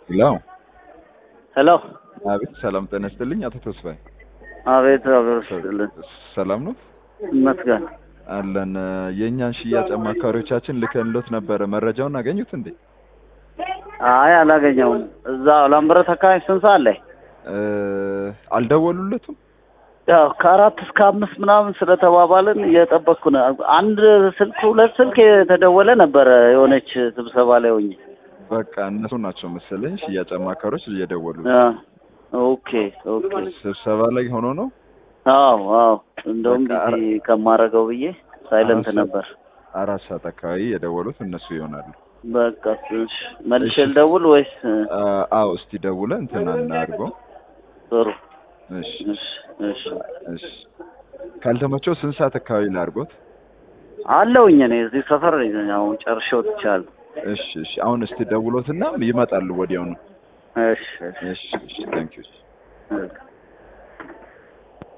ሄሎ ሄሎ አቤት፣ ሰላም ጤና ይስጥልኝ አቶ ተስፋዬ። አቤት አቤት ይስጥልን ሰላም ነው ይመስገን። አለን። የእኛን ሽያጭ አማካሪዎቻችን ልከንሎት ነበረ። መረጃውን አገኙት እንዴ? አይ አላገኘውም። እዛ ላምበረት አካባቢ ስንት ሰዓት ላይ? እ አልደወሉለትም? ያው ከአራት እስከ አምስት ምናምን ስለተባባልን እየጠበቅኩ ነው። አንድ ስልክ ሁለት ስልክ የተደወለ ነበረ የሆነች ስብሰባ ላይ ሆኜ። በቃ እነሱ ናቸው መሰለኝ ሽያጭ አማካሪዎች እየደወሉ አ፣ ኦኬ ኦኬ። ስብሰባ ላይ ሆኖ ነው። አዎ አዎ። እንደውም በቃ ቢዚ ከማረገው ብዬ ሳይለንት አራት ነበር። አራት ሰዓት አካባቢ የደወሉት እነሱ ይሆናሉ። በቃ እሺ፣ መልሼ እሺ። ልደውል ወይስ? አ፣ አዎ እስቲ ደውለ እንትና እናድርገው። ጥሩ እሺ እሺ እሺ። እሺ። ካልተመቸው ስንት ሰዓት አካባቢ ላድርጎት? አለውኝ እኔ እዚህ ሰፈር ነኝ። አሁን ጨርሼ ወጥቻለሁ። እሺ እሺ። አሁን እስቲ ደውሎትና ይመጣሉ ወዲያውኑ። እሺ እሺ እሺ እሺ። ታንኪዩ እሺ።